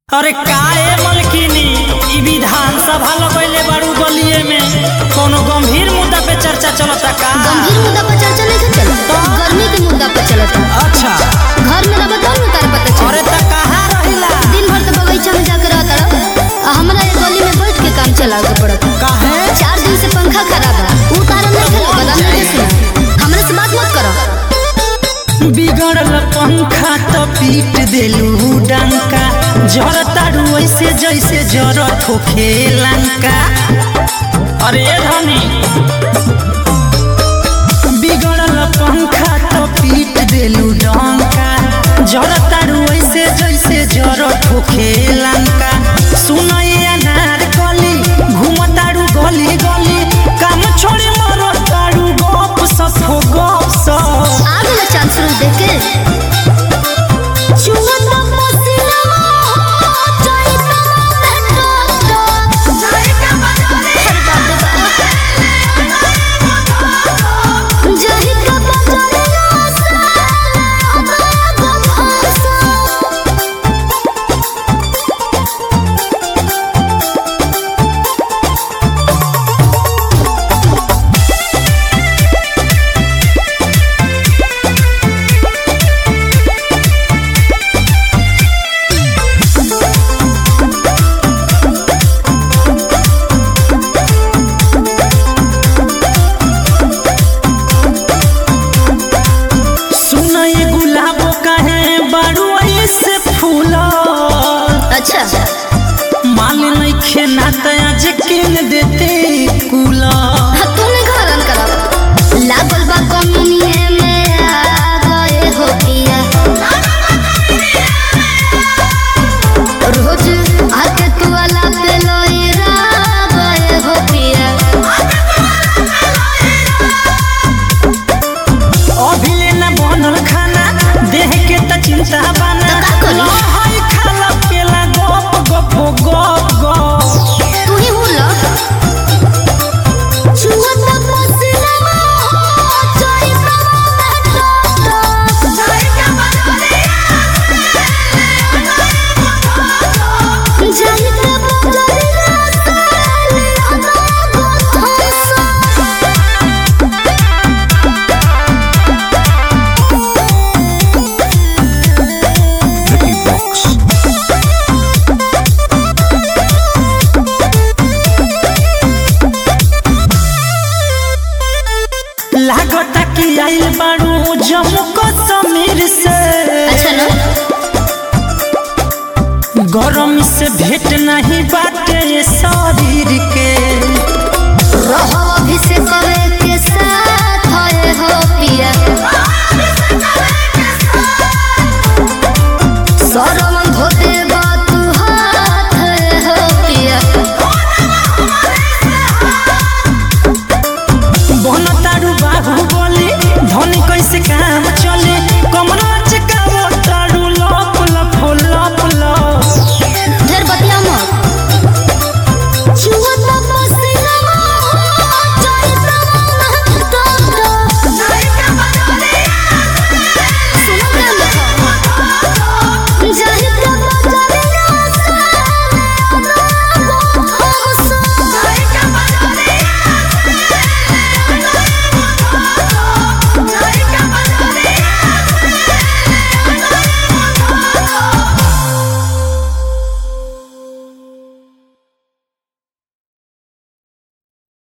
अरे काहे मलकिनी ई विधानसभा लगैले बारू गलिए में कोनो गंभीर मुद्दा पे चर्चा चलता का गंभीर मुद्दा पर चर्चा नहीं चलता गर्मी के मुद्दा पर चलता अच्छा घर में रह तब न तार पता चले अरे त कहाँ रहिला दिन भर तो बगीचा में जाकर रहता रह आ हमरा ये गली में बैठ के काम चलावे के पड़ता काहे चार दिन से पंखा खराब है ऊ तारा नहीं खेले बदाम नहीं सुना हमरे से बात मत करो बिगड़ल पंखा तो पीट देलू डंका जरतारू ऐसे जैसे जरत होखे लंका अरे धनी बिगड़ल पंखा तो पीट देलू डंका जरतारू ऐसे जैसे जरत होखे लंका सुनई अनार कली घुमतारू गली गली काम छोड़ी मरतारू गप सप हो गप सप आ गया चांस शुरू देख के चुवता पसीना जाइता मेट्रो जाइता बजारे जाइता बजारे सुन ये गुलाब काहे बारू ऐसे फूल अच्छा माल नहीं खेना तया जे किन देते कूला हाँ, तूने घर आन करा लागल बा कमुनिए में आ गए हो पिया रोज आके तू वाला पे लोईरा गए हो पिया अभी लेना बनल खाना देह के त चिंता बना तो का करी? लहई खाला केला गप गप हो गप गप तू ही हुला छुअता पसीना जाइता मेट्रो जाइता बजारे जाइता Ricky Box. लागता कि आइल बारू जम्मू कश्मीर से अच्छा ना गरम से भेट नहीं बाटे ये शरीर के रहो अभिषेक करे के साथ होए हो पिया सरो